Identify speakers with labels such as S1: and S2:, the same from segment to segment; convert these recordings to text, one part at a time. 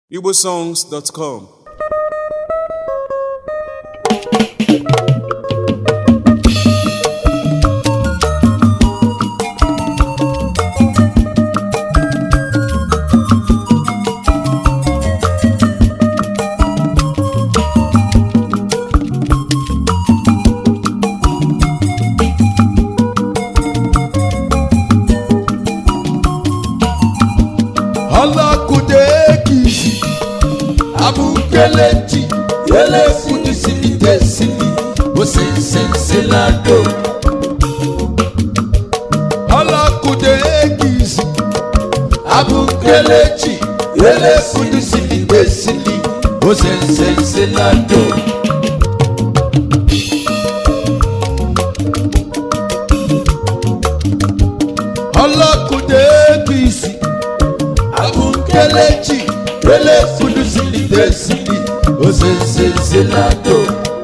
S1: igbosongs.com
S2: ọlọ́kùnrin abúkẹ́lẹ́jì yẹlẹ́kùnrin síbi tẹ̀sílì ó sì ń ṣe ń ṣe ládò. ọlọ́kùnrin abúkẹ́lẹ́jì yẹlẹ́kùnrin síbi tẹ̀sílì ó sì ń ṣe ń ṣe ládò. ọlọ́kùnrin abúkẹ́lẹ́jì yẹlẹ́kùnrin síbi tẹ̀sílì ó sì ń ṣe ń ṣe ládò.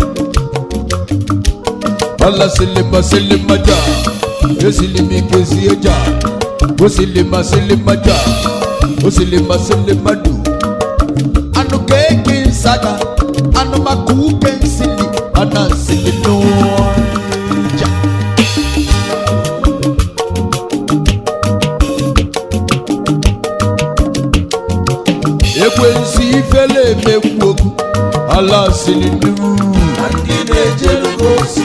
S2: Allah silima silima ja, esilimi kesi eja, o silima silima ja, o silima silima du. Anu keke nsaga, anu maku kensili, ana sili ja. Ekwensi ifele emekwu okwu, Allah sili nu.
S3: ndị na-ejerugo ozi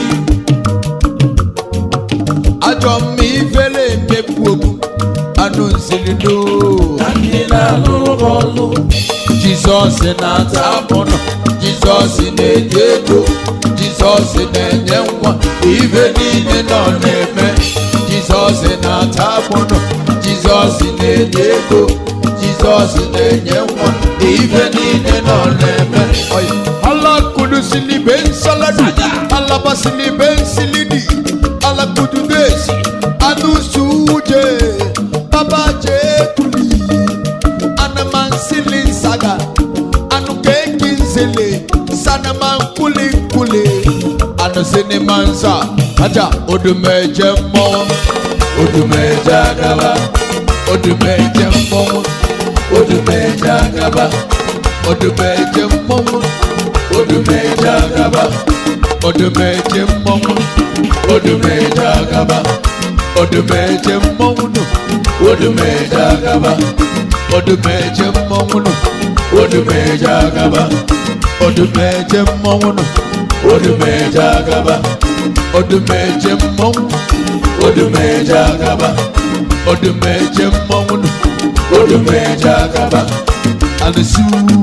S2: Ajọ mma ifele emekwu okwu, anụ nsili nu.
S3: na ndị na-alụrụ gị ọlụ
S2: Jizọs na-ata abụnọ Jizọs na-enye ego Jizọs na-enye nwa ibe niile nọ na-eme Jizọs na-ata abụnọ Jizọs na-enye ego Jizọs na-enye nwa ibe niile nọ na-eme alakudusili be nsaladu alabasili be nsilidi alakududesi anusuje babajekuli anamansili nsaga anukeki nzele sanamankuli-nkuli anusinimansa aja odumeje mmọnwụ odumeje agaba odumeje mmọnwụ odumeje agaba odumeje mmọnwụ odumeje agaba odumeje mmọnwụ odumeje agaba odumeje mmọnwụ nụ odumeje agaba odumeje mmọnwụ nụ odumeje agaba odumeje mmọnwụ nụ odumeje agaba odumeje mmọnwụ odumeje agaba odumeje mmọnwụ nụ odumeje agaba alisu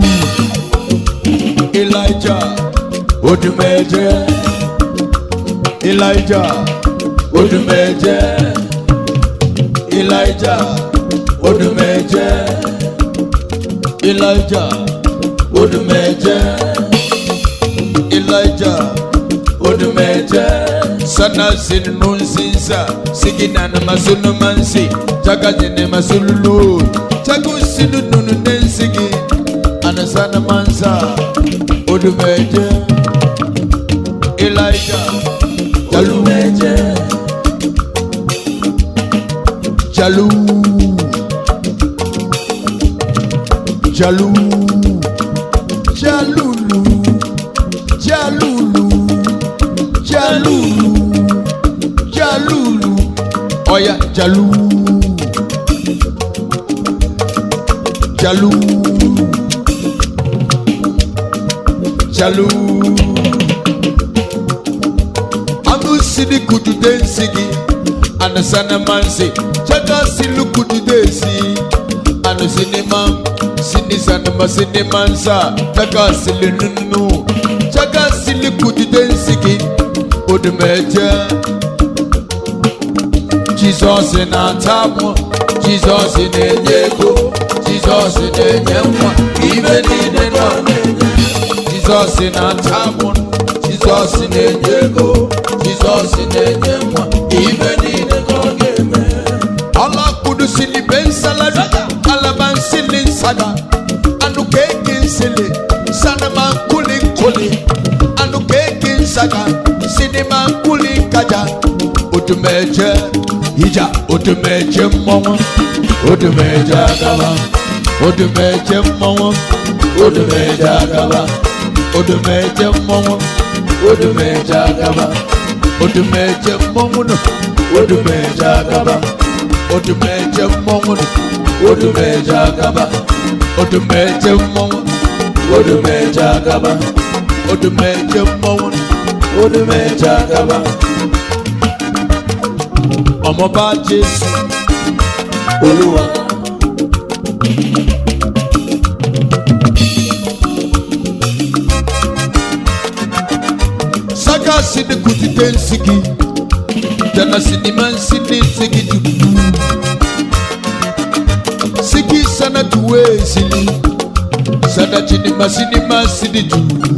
S2: elijah odumeje elijah odumeje elijah odumeje elijah odumeje elijah odumeje sana sinu nsinsa sigina na masunu mansi jaga jene masululu jagu sinu nunu nensigi anasana mansa odumeje elijah
S3: odumeje
S2: Jalou Jalou Jaloulou Jaloulou Jaloulou Jaloulou Oya Jalou Jalou Jalou Anu sidi kudu densigi anasana mansi chaka silu kudu desi anu sinimam sini sanama sinimansa chaka sili nunu chaka sili kudu densigi odumeje Jizọs na-atabụ Jizọs na-enye ego Jizọs na-enye nwa ibe niile nọ na-enye Jizọs na-atabụ Jizọs na-enye ego Jizọs na-enye nwa ibe niile ka ọ ga-eme alakudusili be nsalada alabansili nsada anu keke nsele sanama nkuli nkuli anu keke nsaga sinima nkuli nkaja odumeje ija odumeje mmọnwụ odumeje agaba odumeje mmọnwụ
S3: odumeje agaba
S2: odumeje mmọnwụ
S3: odumeje agaba
S2: odumeje mmọnwụ nọ
S3: odumeje agaba
S2: odumeje mmọnwụ nọ
S3: odumeje agaba
S2: odumeje mmọnwụ
S3: odumeje agaba
S2: odumeje mmọnwụ nọ
S3: odumeje agaba
S2: ọmọba jésù
S3: olúwa
S2: saka sini kutite nsigi jana sinima nsini nsigi jubu sigi sana tuwe sini sana chinima sinima sini jubu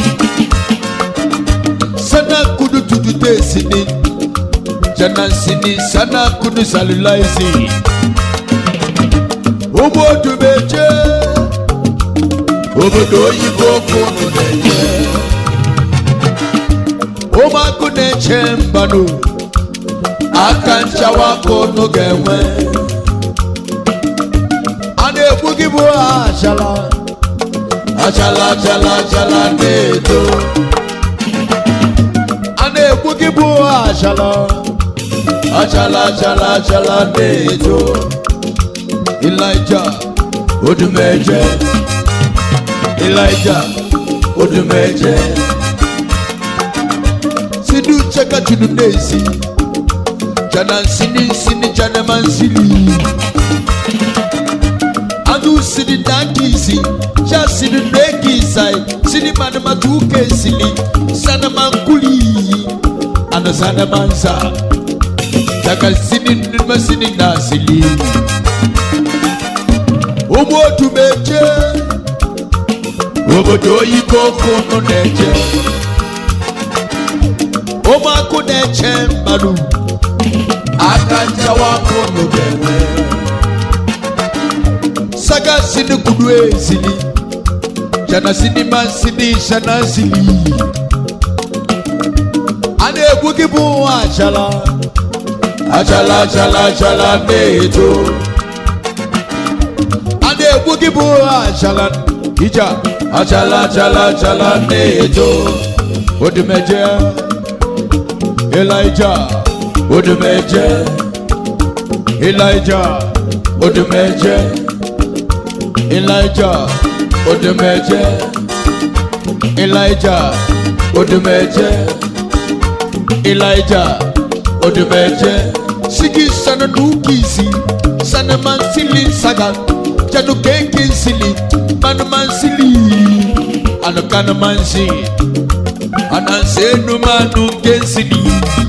S2: sana kudu tutute sini jana nsini sana kudu salulaisi obodo meje obodo oyibo kunu na-eje ụmụakụ na-eche mbanụ aka nchawa aka ụnụ ga-enwe a na-egbu gị bụ achala achala achala achala na-eto a na-egbu gị bụ achala achala achala achala na-eto ilaija odumeje ilaija odumeje sinu chaka tunu nezi jana nsini nsini jana mansili anu sini dankisi ja sini nekisai sini mana matuke sili sana mankuli ana sana mansa daga sini nima sini nasili umotu meje obodo oyibo kunu neje ụmụakụ na-eche mmadụ aka nchawa akụ n'ogenwe saga sini kudu ezili jana sini mansini shana sili a na-egbu gị bụ achala achala achala achala na-eto a na-egbu gị bụ achala ija achala achala achala na-eto odimeje Elijah, Odumeje, Elijah, Odumeje, Elijah, Odumeje, Elijah, Odumeje, Elijah, Odumeje, Sigi sana nukisi, sana mansili saga, janu keke sili, manu mansili, anu kana mansi, anansenu manu gensili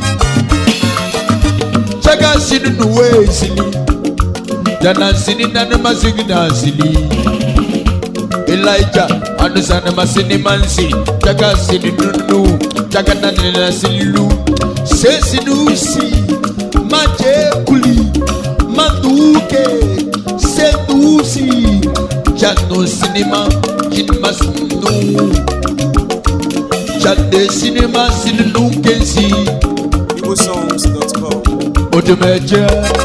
S2: chaga sini nuwe sili jana sini nana masigi na sili Elijah anu sana masini mansi chaga sini nunu chaga nana na silu sesi nusi maje kuli manduke senusi jano sinima jinma sunu Chande sinima sinu kensi
S1: igbosongs.com
S2: Odumeje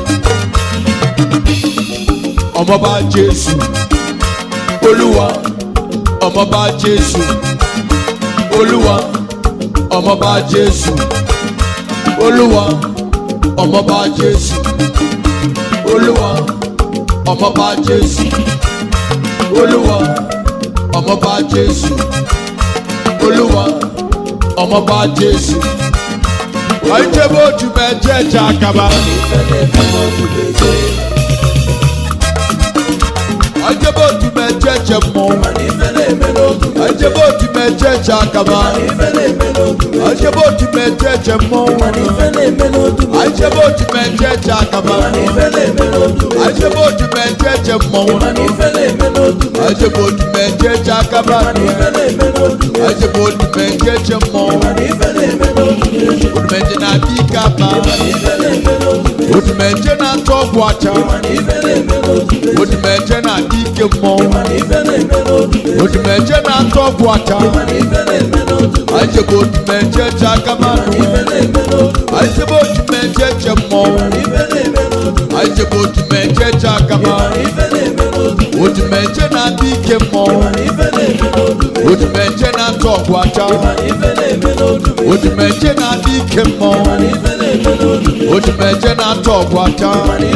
S2: Ọmọba Jésù Olúwa Ọmọba Jésù Olúwa Ọmọba Jésù Olúwa Ọmọba Jésù Olúwa Ọmọba Jésù Olúwa Ọmọba Jésù Olúwa Ọmọba Jésù. Àìjẹ́bó ojú bẹ́ẹ̀ jẹ́ ẹja àkàbà. Àìjẹ́bó ojú bẹ́ẹ̀ jẹ́ ẹjẹ mọ́. Àìjẹ́bó ojú bẹ́ẹ̀ jẹ́ ẹja àkàbà. Àìjẹ́bó ojú bẹ́ẹ̀ jẹ́ ẹjẹ mọ́. Àìjẹ́bó ojú bẹ́ẹ̀ jẹ́ ẹja àkàbà. Àìjẹ́bó ojú bẹ́ẹ̀ jẹ́ ẹjẹ mọ́. Àìjẹ́bó ojú bẹ́ẹ̀ jẹ́ ẹja àkàbà. Àìjẹ́bó ojú bẹ́ẹ̀ jẹ́ ẹjẹ mọ́. Odumeje na adi kaba. Odumeje na atọ ọgwụ acha. Odumeje na adi ike mmọnwụ. Odumeje na atọ ọgwụ acha. Ajebe odumeje je aka mmadụ. Ajebe odumeje je mmọnwụ. Ajebe odumeje je aka mmadụ. odumeje na-adị ike mmọnwụ odumeje na-atụ ọgwụ acha odumeje na-adị ike mmọnwụ odumeje na-atụ ọgwụ acha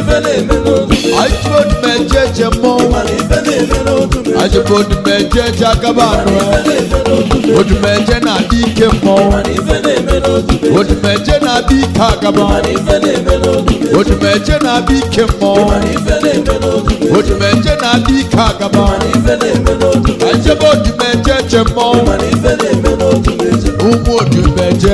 S2: ajụrụ odumeje je mmọnwụ ajụrụ odumeje je agaba anụ odumeje na-adị ike mmọnwụ odumeje na-adị ike agaba odumeje na-adị ike mmọnwụ odumeje na-adị ike agaba ajụrụ odumeje je mmọnwụ ụmụ odumeje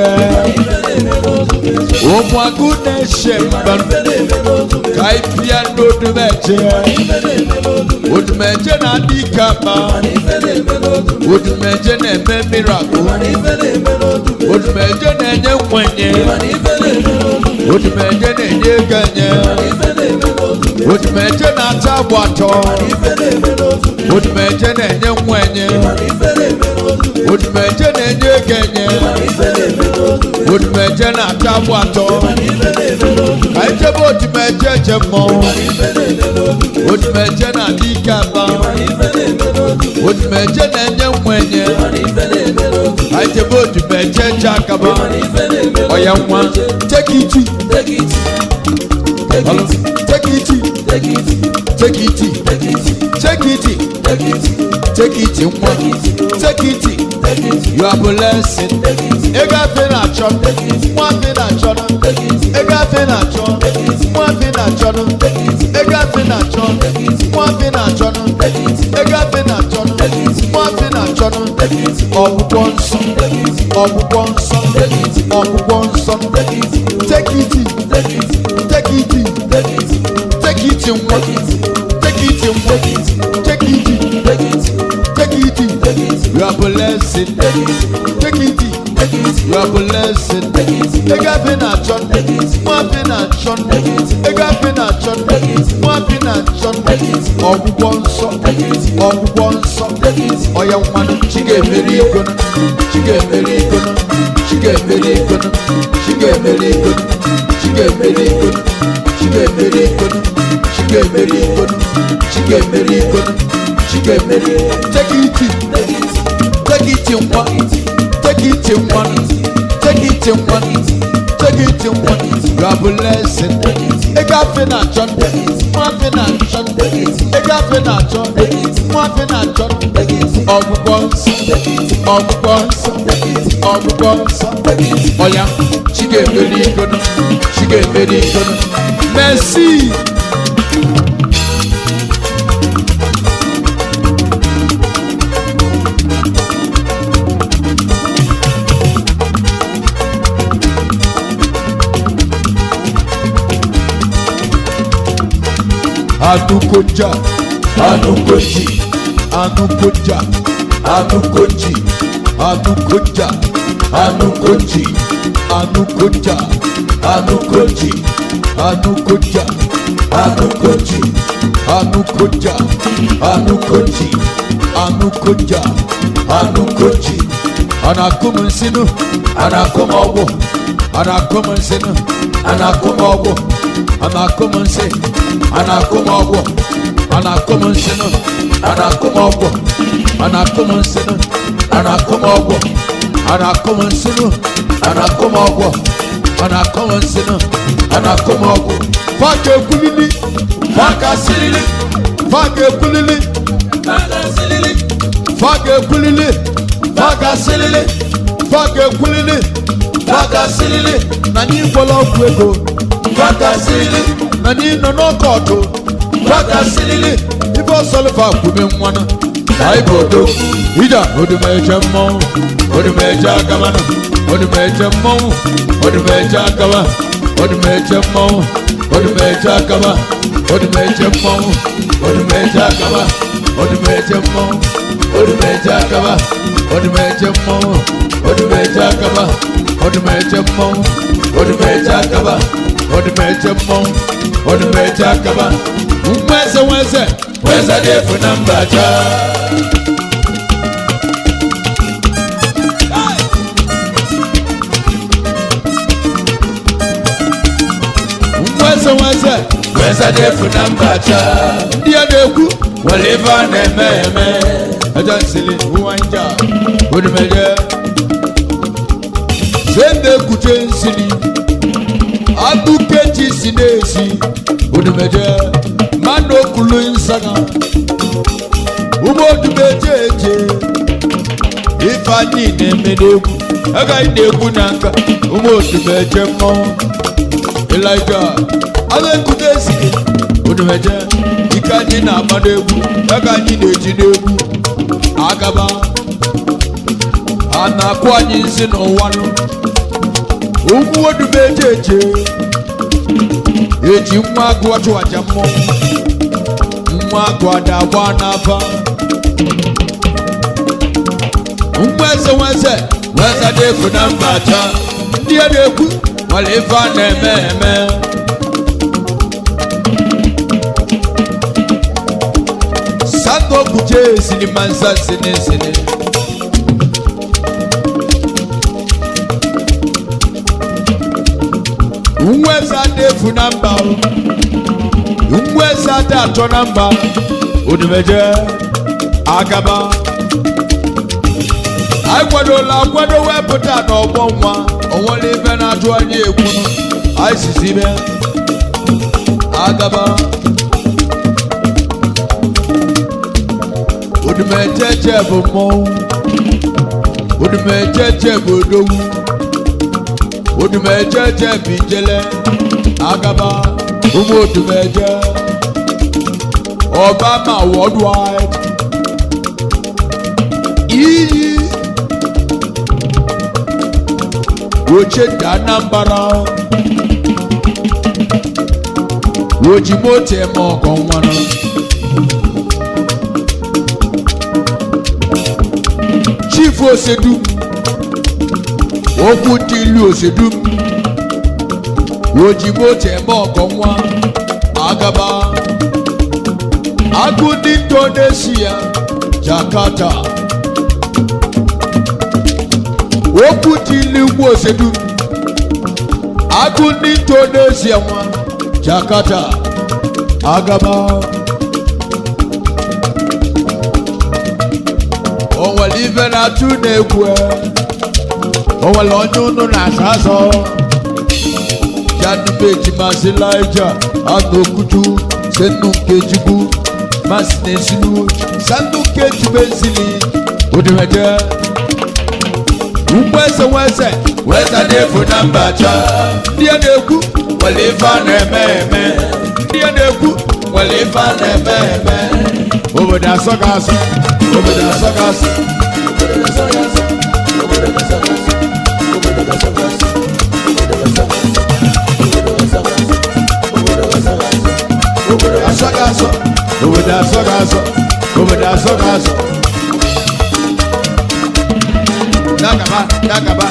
S2: ụmụ agụ na-eche mba ka ịpịa n'odumeje odumeje na-adị ike ama odumeje na-eme mirakụ odumeje na-enye nkwenye odumeje na-enye ego enye odumeje na-ata agba atọ odumeje na-enye nkwenye odumeje na-enye ego enye odumeje na-ata agba atọ ka ijebe odumeje je mmọnwụ odumeje na-adị ike aba odumeje na-enye nkwenye ka ijebe odumeje je akaba ọya nwa tekiti tekiti tekiti tekiti tekiti nwa tekiti you are blessed ego afe na-achọ nwa afe na-achọ ego afe na-achọ nwa afe na-achọ ego afe na-achọ nwa afe na-achọ ego afe na-achọ nwa afe na-achọ ọgwụgwọ nsọ ọgwụgwọ nsọ ọgwụgwọ nsọ tekiti tekiti tekiti nwa tekiti nwa tekiti tekiti you are blessed tekiti you are blessed ego afe na-achọ nwa afe na-achọ ego afe na-achọ nwa afe na-achọ ọgwụgwọ nsọ ọgwụgwọ nsọ ọya nwanụ chi ga-emeri igono chi ga-emeri igono chi ga-emeri igono chi ga-emeri igono chi ga-emeri igono chi ga-emeri igono chi ga-emeri igono chi ga-emeri igono chi ga-emeri tekiti tekiti nwa tekiti nwa tekiti nwa tekiti nwa you are blessed ego afe na-achọ nwa afe na-achọ ego afe na-achọ nwa afe na-achọ ọgwụgwọ nsọ ọgwụgwọ nsọ ọgwụgwọ nsọ ọya chi ga-emeri igono chi ga-emeri igono merci anukoja
S3: anukoji
S2: anukoja
S3: anukoji
S2: anukoja
S3: anukoji
S2: anukoja
S3: anukoji
S2: anukoja
S3: anukoji
S2: anukoja
S3: anukoji
S2: anukoja
S3: anukoji
S2: anakum nsinu
S3: anakom ọgwụ
S2: anakum nsinu
S3: anakom ọgwụ
S2: anakum nsi
S3: anakom ọgwụ
S2: anakum nsinu
S3: anakom ọgwụ
S2: anakum nsinu
S3: anakom ọgwụ
S2: anakum nsinu
S3: anakom ọgwụ
S2: anakum nsinu
S3: anakom ọgwụ
S2: faka ekwulili
S3: faka sirili
S2: faka ekwulili
S3: faka sirili
S2: faka ekwulili
S3: faka sirili
S2: faka ekwulili
S3: faka sirili
S2: na anyị gwọla ọgwụ ego
S3: faka sirili
S2: na anyị nọ n'ọkọọtụ
S3: faka sirili
S2: ife ọsọlịfa kwube nwanụ
S3: anyị bụ odo
S2: ija odumeje mmọnwụ odumeje agamanụ odumeje mmọnwụ odumeje agaba odumeje mmọnwụ odumeje agaba odumeje mmọnwụ odumeje agaba odumeje mmọnwụ odumeje agaba odumeje mmọnwụ odumeje agaba odumeje mmọnwụ odumeje agaba odumeje mmọnwụ odumeje agaba nweze nweze
S3: weza dị efu na mba jaa
S2: nweze nweze
S3: weza dị efu na mba jaa
S2: ndị a na-ekwu
S3: nwere ife a na-eme eme
S2: ẹja nsele nwanja onumeje sende kute nsili abukeji si n'esi onumeje mmanụ okulu nsaga ụmụ odumeje eje ifeanyi na-eme n'egwu agaghị na-egwu na nka ụmụ odumeje mmọnwụ elija agha ekute esiri onumeje ike anyị na-agba n'egwu aka anyị na-eji n'egwu agaba a na-akụ anyị nsị n'ụwa nụ ugwu odube eje eje eji nwa agụ achụ aja mmụọ nwa agụ ada agba n'afa nwa eze nwa eze nwa eze dị efu na mba acha ndị a na-ekwu nwere ife a na-eme eme sango kuje sini mansa sini sini nweza dị efu na mba o nweza dị atọ na mba odumeje agaba anyị kwadola akwado wepụta n'ọgbọ nwa onwere ife na-atụ anyị egwu anyị sizi ime agaba odumejeje bụ mmọnwụ odumejeje bụ odogwu odumejeje bụ ijele agaba ụmụ odumeje obama worldwide iyi oche dị anambra ojimoto eme ọgọ nwanụ chief osedum okwu dị ilu osedum ojimoto eme ọgọ nwa agaba agụ ndị indonesia jakarta okwu dị ilu ugwu osedum agụ ndị indonesia nwa jakarta agaba o nwere ife na-atụ na-egwu o nwere onye unu na-asa asọ janubeji masị laija anụ okutu senu nkejigbu masị na-esinu sanu nkejigbu ezili odimeje ugbo eze nweze
S3: weza dị efu na mba cha
S2: ndị a na-ekwu
S3: nwere ife a na-eme eme
S2: ndị a na-ekwu
S3: nwere ife a na-eme eme
S2: obodo asọ ga asọ obodo asọ ga asọ obodo asọ ga asọ obodo asọ ga asọ obodo asọ ga asọ dagaba dagaba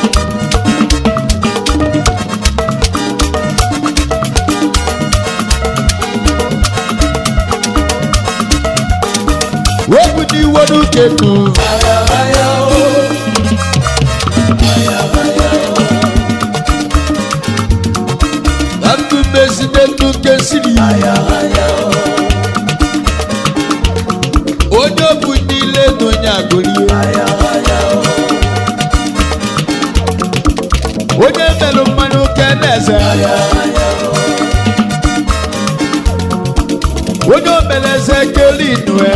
S2: wepụ dị iwe n'uche nụ na ndụ mmezi na ndụ nke siri onye bụ niile na onye agụrie onye merụ mmanụ ke na-eze onye omeleze kelinue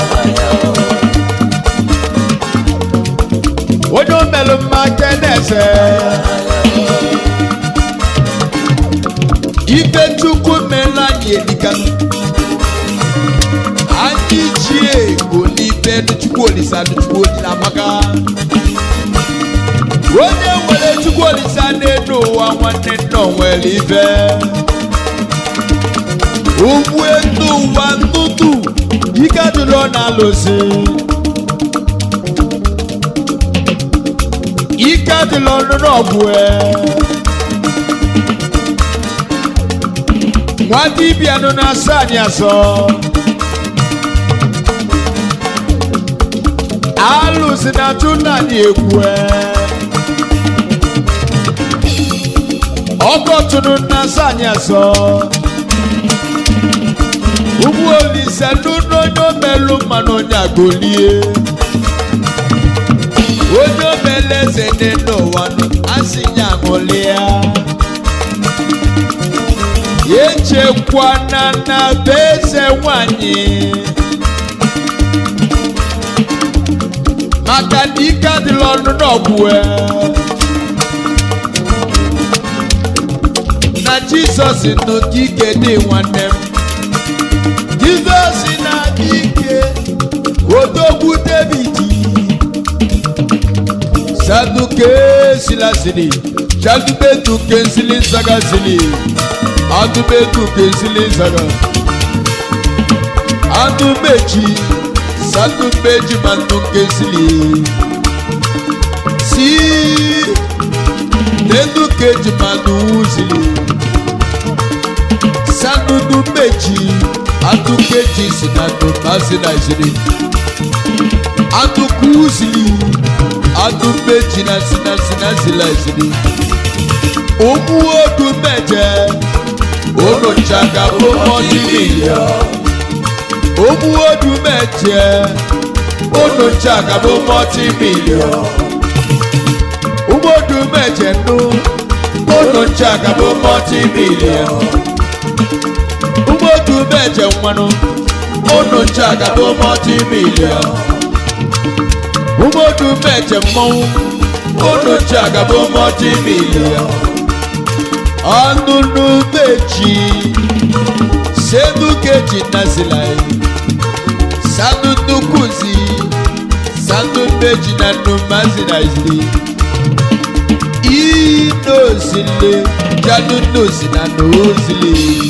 S2: onye omelụ mma ke na-eze ibe chukwu meela anyị elikanụ anyị ji ego n'ibe chukwu olisa chukwu olisa amaka onye nwere chukwu olisa n'elu ụwa nwanne nna o nwere ibe ugwu elu ụwa ntụtụ ike adịrọ na-alụsị ike adịrọ n'ọgwụ nwa dibịa nọ na-asa anyị asọ alụsị na-atụ nna anyị egwu ọkọtụnụ na-asa anyị asọ ụmụ olise n'ụlọ onye omelụ mmanụ onye agolie onye omele eze dị n'ụwa asị ya ṅụlịa echekwana na be eze nwanyị maka na ike adịla ọnụ n'ọgwụ na jizọs nọ ka ike dị nwanne m jizọs na-adị ike odogwu david saduke silasili jadubetu kensili zagasili adubetu kensili zaga adumeji sadumeji mantu kensili si nedukeji manu uzili sadudu meji adukeji sinadu masinazili adukuzili adúgbèjì náà síná síná sílẹ̀ sílẹ̀. Òmù odù mẹ́jẹ, olùjàgà bó mọ́tì mílíọ̀n. Òmù odù mẹ́jẹ, olùjàgà bó mọ́tì mílíọ̀n. Òmù odù mẹ́jẹ nù, olùjàgà bó mọ́tì mílíọ̀n. Òmù odù mẹ́jẹ nwanụ, olùjàgà bó mọ́tì mílíọ̀n. Umodu meje mmọnwụ unu ji agaba mọdị milion ọnụnụ meji senu keji nazilai sanu nukuzi sanu meji na numazinazi inozile janu nozi na nozile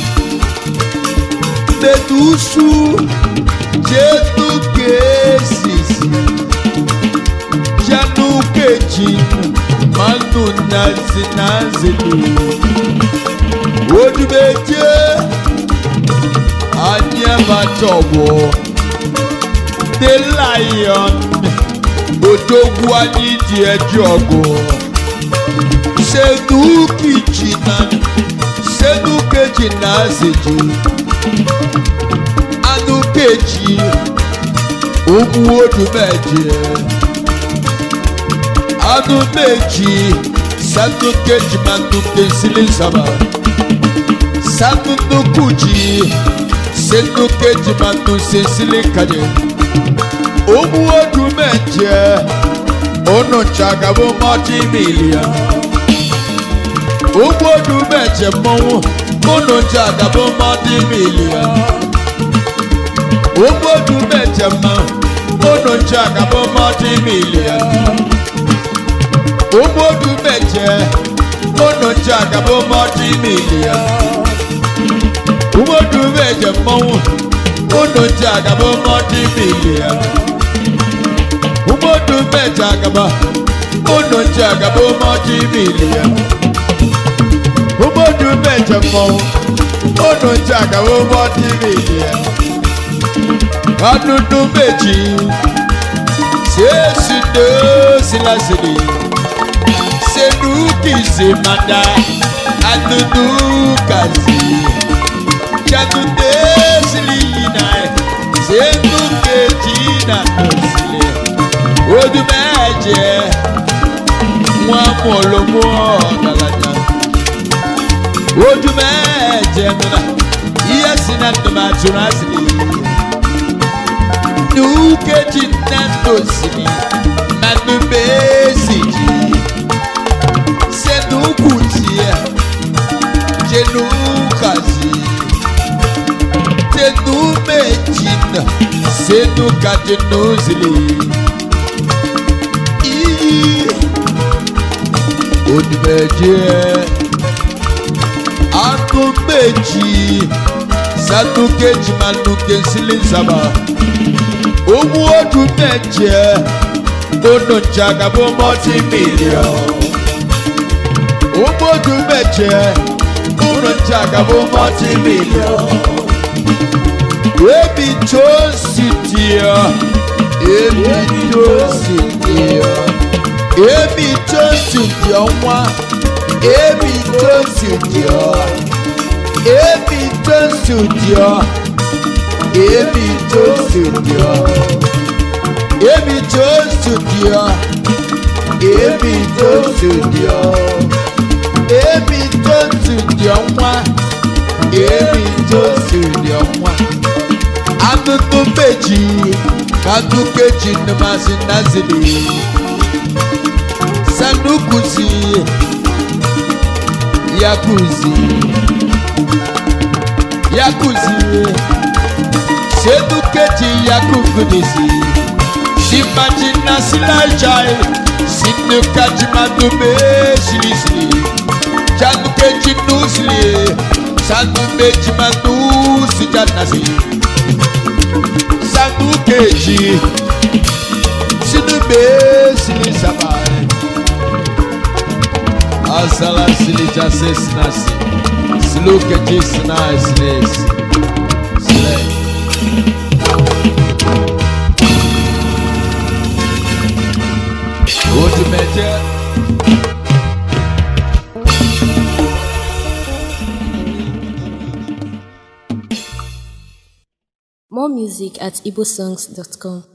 S2: medusu jenu kesisi janu keji manu nazi nazili odumeje anyabatowo the lion odogwu anyị dị eji ọgụ senukeji na senukeji na aziji anukeji ụmụ odumeje anu méjì sanu kejì manu kesili saba sanu nukuji senu kejì manu sesili kaje omu odu méje onu chagabo mọti milia omu odu méje mọwu onu chagabo mọti milia omu odu méje mọ onu chagabo mọti milia ụgbọdu meje ụnụ nche agaba mọdụ milia ụgbọdu meje mmọnwụ ụnụ nche agaba mọdụ milia ụgbọdu meje agaba ụnụ nche agaba mọdụ milia ụgbọdu meje mmọnwụ ụnụ nche agaba mọdụ milia ọdụdụ meji sesi do silasili sedukizi manda adudu kazi jadude silina sedukeji na tosile odumeje wọn mọlọmọ ọdalaja odumeje nuna iye sina numa tura sili dukeji na tosili manubesiji senukutia jenukazi tenumejina senukajenuzili iyi odumeje anumeji sanukeji manukesili zaba owó ọdún mẹjẹ ọdún jagabo mọtí mílíọnù ogbodu mẹjẹ unu jagabo mọti milion ebi tó sì diọ ebi tó sì diọ ebi tó sì diọ nwa ebi tó sì diọ ebi tó sì diọ èmi tó studio èmi tó studio èmi tó studio èmi tó studio nwa èmi tó studio nwa akụkụ meji akụkụ eji nnụmasị nazili sanukuzi yakuzi yakuzi senukeji yakukudisi simajina silajai sinukajimadume silisili janukeji nusili sanumejimanu sijanasi sanukeji sinube silisabai asala silija sesinasi silukeji sinaisinesi sile. Odumeje.
S1: More music at igbosongs.com.